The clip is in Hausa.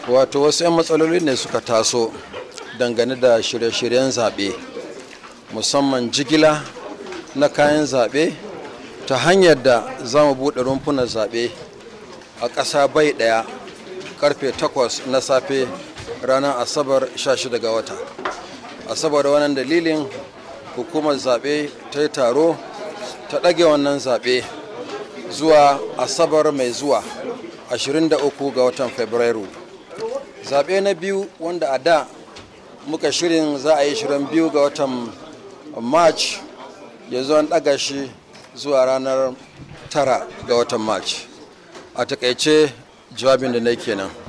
wato wasu 'yan matsaloli ne suka taso dangane da shirye-shiryen zaɓe musamman jigila na kayan zaɓe ta hanyar da za mu buɗe rumfunan zaɓe a ƙasa bai ɗaya karfe 8 na safe ranar asabar 16 ga wata asabar wannan dalilin hukumar zaɓe ta yi taro ta ɗage wannan zaɓe zuwa asabar mai zuwa 23 ga watan fabrairu zaɓe na biyu wanda a da muka shirin za a yi shirin biyu ga watan march ya zo an ɗaga shi zuwa ranar tara ga watan march a takaice jawabin da na kenan